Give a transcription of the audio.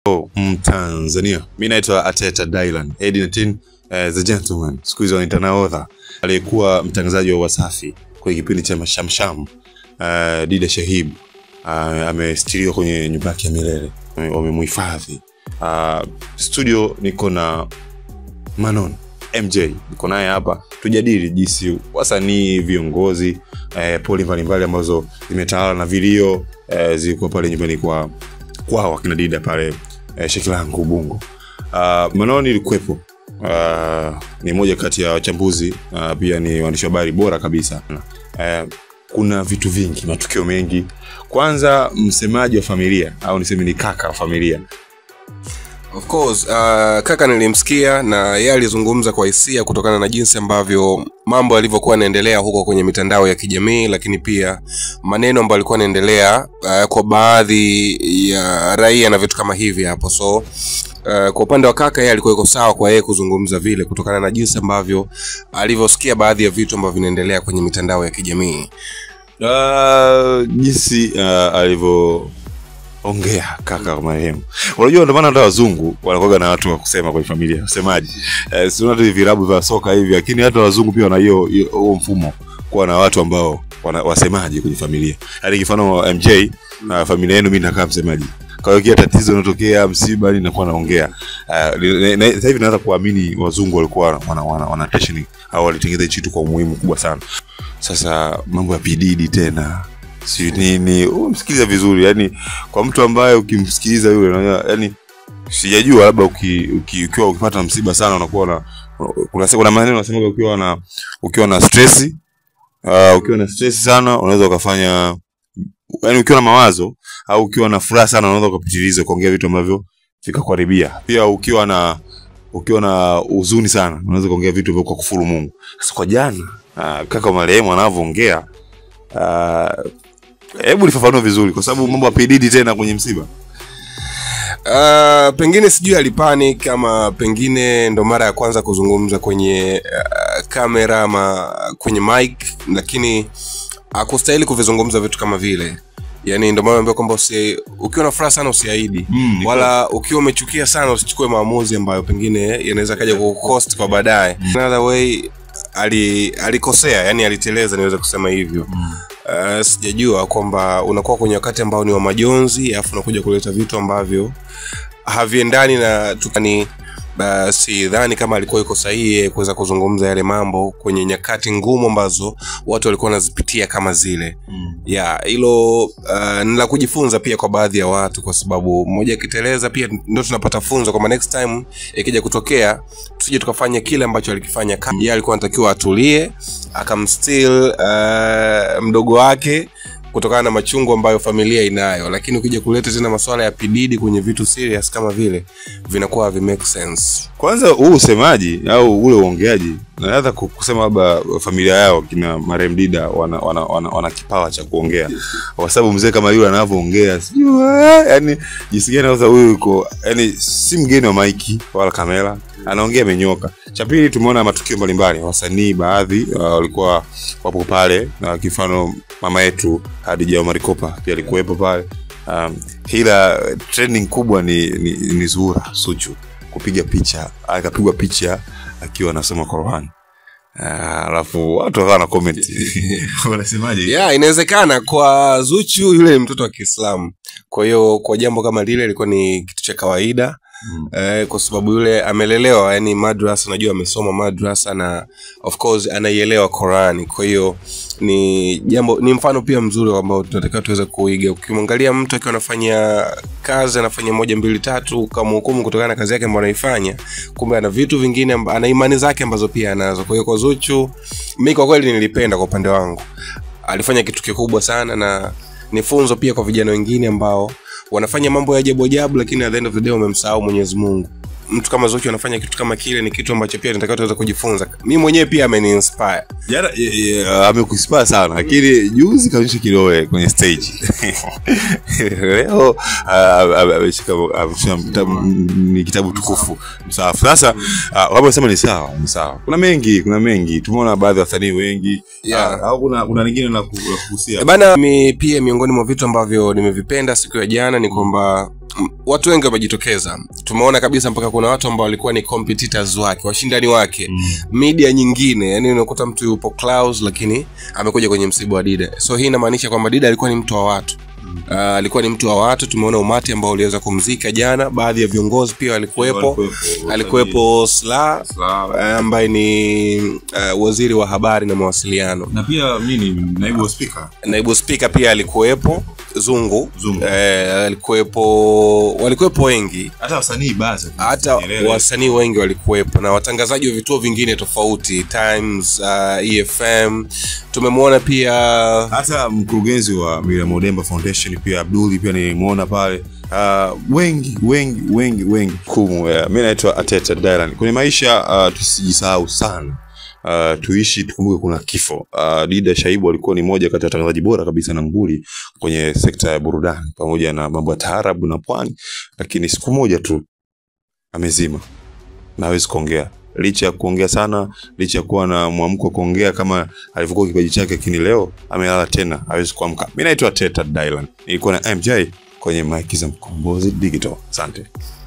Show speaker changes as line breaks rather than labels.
Mtanzania, mi naitwa Ateta Dylan Edinatin, uh, the gentleman, siku hizi wanaita nahodha, aliyekuwa mtangazaji wa Wasafi kwenye kipindi cha Mashamsham. Uh, Dida Shahib uh, amestiriwa kwenye nyumba yake ya milele, wamemhifadhi. Uh, studio niko na Manon MJ, niko naye hapa tujadili jinsi wasanii, viongozi, eh, poli mbalimbali ambazo zimetawala na vilio eh, zilikuwa pale nyumbani kwa kwao akina Dida pale eh, Shekilangu Ubungo. Uh, Manon ilikuwepo uh, ni moja kati ya wachambuzi uh, pia ni waandishi wa habari bora kabisa uh, kuna vitu vingi, matukio mengi. Kwanza, msemaji wa familia au niseme ni kaka wa familia
Of course, uh, kaka nilimsikia na yeye alizungumza kwa hisia kutokana na jinsi ambavyo mambo yalivyokuwa yanaendelea huko kwenye mitandao ya kijamii, lakini pia maneno ambayo alikuwa yanaendelea uh, kwa baadhi ya raia na vitu kama hivi hapo. So uh, kwa upande wa kaka, yeye alikuwa iko sawa kwa yeye kuzungumza vile kutokana na jinsi ambavyo alivyosikia baadhi ya vitu ambavyo vinaendelea kwenye mitandao ya kijamii.
uh, jinsi uh, alivyoongea kaka wa marehemu. Unajua, ndio maana hata wazungu wanakuwa na watu wa kusema kwenye familia, wasemaji eh, sio hata hivi vilabu vya soka hivi, lakini hata wazungu pia wana hiyo hiyo- huo mfumo kuwa na watu ambao wana, wasemaji kwenye familia. Yaani kifano MJ na familia yenu, mimi nakaa msemaji kwa hiyo kila tatizo linatokea, msiba, ninakuwa naongea. Uh, na- na- sasa hivi naweza kuamini wazungu walikuwa wana, wana, wana attention au walitengeneza hichi kitu kwa umuhimu kubwa sana. Sasa mambo ya pididi tena si nini, umsikiliza vizuri, yani kwa mtu ambaye ukimsikiliza yule unaona, yani sijajua labda uki, uki, ukiwa ukipata msiba sana unakuwa na kuna kuna maneno unasema ukiwa na ukiwa na stress uh, ukiwa na stress sana unaweza ukafanya yani ukiwa na mawazo au ukiwa na furaha sana unaweza ukapitiliza kuongea vitu ambavyo vikakuharibia. Pia ukiwa na ukiwa na huzuni sana unaweza kuongea vitu vya kukufuru Mungu. Sasa kwa jana uh, kaka marehemu anavyoongea ah, hebu lifafanue vizuri, kwa sababu mambo ya PDD tena kwenye msiba.
Uh, pengine sijui alipanic ama pengine ndo mara ya kwanza kuzungumza kwenye uh, kamera ama kwenye mic, lakini akustahili kuvizungumza vitu kama vile yani ndo maana naambia kwamba usi, ukiwa na furaha sana usiahidi
Mm,
wala ukiwa umechukia sana usichukue maamuzi ambayo pengine yanaweza kaja kukost kwa baadaye another way ali alikosea yani aliteleza niweze kusema hivyo uh, sijajua kwamba unakuwa kwenye wakati ambao ni wa majonzi alafu unakuja kuleta vitu ambavyo haviendani na tukani uh, sidhani kama alikuwa iko sahihi yeye kuweza kuzungumza yale mambo kwenye nyakati ngumu ambazo watu walikuwa wanazipitia kama zile ya hilo uh, ni la kujifunza pia kwa baadhi ya watu kwa sababu mmoja akiteleza pia ndo tunapata funzo kwamba next time ikija kutokea tusije tukafanya kile ambacho alikifanya ka- yeye alikuwa anatakiwa atulie akamstil uh, mdogo wake kutokana na machungu ambayo familia inayo lakini ukija kuleta tena masuala ya pididi kwenye vitu serious kama vile vinakuwa havi make sense
Kwanza huu usemaji au ule uongeaji, naweza ku- kusema labda familia yao kina marehemu Dida wana, wana, wana, wana kipawa cha kuongea, kwa sababu mzee kama yule anavyoongea sijui eh, yani jinsi gani sasa huyu yuko yani si mgeni wa maiki wala kamera, anaongea amenyoka. Cha pili, tumeona matukio mbalimbali, wasanii baadhi uh, walikuwa wapo pale, na kifano mama yetu Hadija Omar Kopa pia alikuwepo pale. Um, ila trending kubwa ni, ni, ni Zuhura Suchu kupiga picha akapigwa picha akiwa anasoma Qur'an Ah, alafu watu wakawa na comment wanasemaje
yeah inawezekana kwa zuchu yule ni mtoto wa kiislamu kwa hiyo kwa jambo kama lile ilikuwa ni kitu cha kawaida
Mm.
eh, kwa sababu yule amelelewa yani madrasa najua amesoma madrasa na of course anaielewa Qurani kwa hiyo ni jambo ni mfano pia mzuri ambao tunatakiwa tuweze kuiga ukimwangalia mtu akiwa anafanya kazi anafanya moja mbili tatu kamhukumu kutokana na kazi yake ambayo anaifanya kumbe ana vitu vingine amba- ana imani zake ambazo pia anazo kwa hiyo kwa zuchu mi kwa kweli nilipenda kwa upande wangu alifanya kitu kikubwa sana na ni funzo pia kwa vijana wengine ambao wanafanya mambo ya ajabu ajabu lakini at the end of the day wamemsahau mwenyezi mungu mtu kama zuchu anafanya kitu kama kile ni kitu ambacho pia tunatakiwa tuweze kujifunza mi mwenyewe pia ameniinspire
jana eh, eh, amekuspaa sana lakini juzi kaonyesha kilowe kwenye stage leo ah, ah, ameshika ameshika kitabu- ni kitabu tukufu msahafu sasa ah, wamesema ni sawa ni sawa kuna mengi kuna mengi tumeona baadhi ya wasanii wengi
Yeah.
Ah, au kuna kuna lingine la ku- la kugusia
Eh, bana mi pia miongoni mwa vitu ambavyo nimevipenda siku ya jana ni kwamba m- watu wengi wamejitokeza tumeona kabisa mpaka kuna watu ambao walikuwa ni competitors wake washindani wake
Mm.
media nyingine yani unakuta mtu yupo Clouds, lakini amekuja kwenye msiba wa dida so hii inamaanisha kwamba dida alikuwa ni mtu wa watu Uh, alikuwa ni mtu wa watu tumeona umati ambao uliweza kumzika jana baadhi ya viongozi pia walikuwepo alikuwepo sla uh, ambaye ni uh, waziri wa habari na mawasiliano
na pia nini naibu wa spika
naibu spika pia alikuwepo zungu,
Zungu.
Eh, alikuwepo walikuwepo wengi
hata wasanii baadhi
hata wasanii wengi walikuwepo na watangazaji wa vituo vingine tofauti times uh, efm tumemwona pia
hata mkurugenzi wa Miriam Odemba Foundation pia Abduli pia nilimwona pale uh, wengi wengi wengi wengi kumu uh, mi naitwa Ateta Dylan kwenye maisha uh, tusijisahau sana Uh, tuishi tukumbuke kuna kifo uh, Dida Shaibu alikuwa ni moja kati ya watangazaji bora kabisa na nguli kwenye sekta ya burudani pamoja na mambo ya taarabu na pwani lakini siku moja tu amezima na hawezi kuongea licha ya kuongea sana licha ya kuwa na mwamko wa kuongea kama alivyokuwa kipaji chake lakini leo amelala tena hawezi kuamka mi naitwa teta dylan nilikuwa na mj kwenye mike za mkombozi digital asante